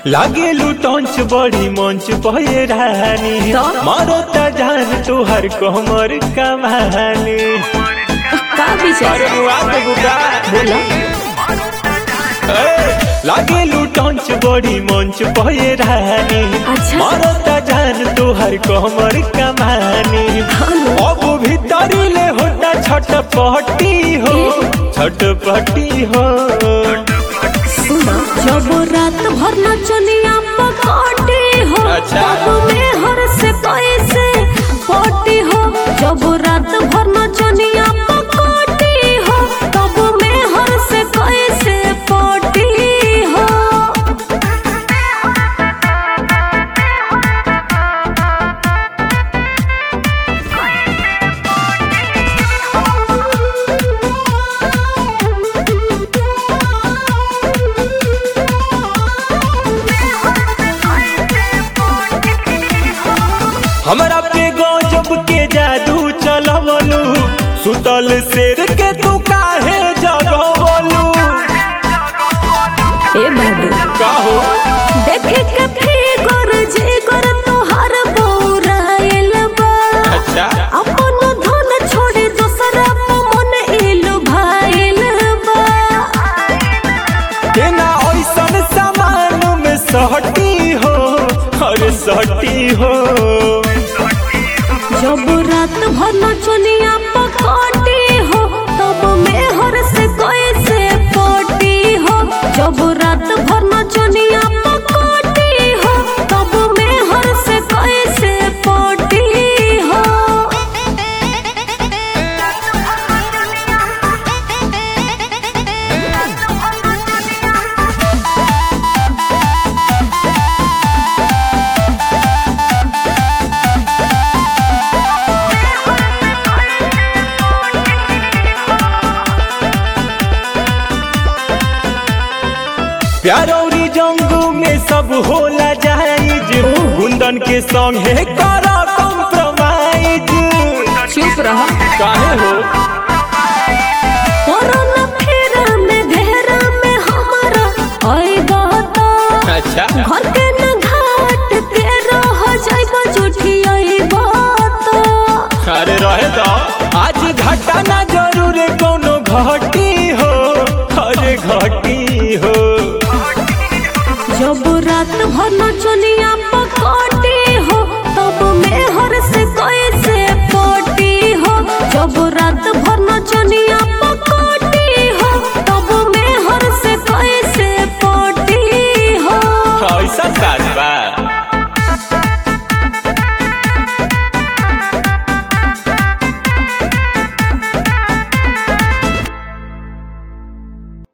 लागे लुटंच बड़ी मंच पहे रानी तो? मारो ता जान तुहर कोमर कमानी का विचार अरे बुआ तो बुका बोला लागे लुटंच बड़ी मंच पहे रानी अच्छा। मारो ता जान तुहर कोमर कमानी अब भीतरी ले होता छटपटी हो छटपटी हो सुना जब रात भर नचनिया पकड़ी हो अच्छा। तब में हर से कैसे पटी हो जब रात भर नचनिया पकड़ी हो तब में हर से कैसे पटी हो हमरा पे गजब के जादू चलवलू सुतल शेर के तू काहे जगवलू ए बाबू काहो देखे के फिगर जिगर तोहर बौराइल बा अच्छा अपन धन छोड़े दूसरा पे मन इलु भाइल बा केना ऐसन सामान में सहटी हो अरे सहटी हो जब रात भर नचनिया पकड़ी हो तब में हर से कैसे पटी हो जब रात भर नचनिया पकड़ी हो तब में हर से कैसे पटी हो प्यारौरी जंगू में सब होला जाइज गुंदन के संग है करा कॉम्प्रोमाइज चुप रहा काहे हो कोरोना फेरा में घेरा में हमारा आएगा तो अच्छा घर के न घाट के रह जाएगा झूठी आएगा तो अरे रहे तो आज घटा ना जरूर कोनो घटी हो अरे घटी हो जब रात भर नचनिया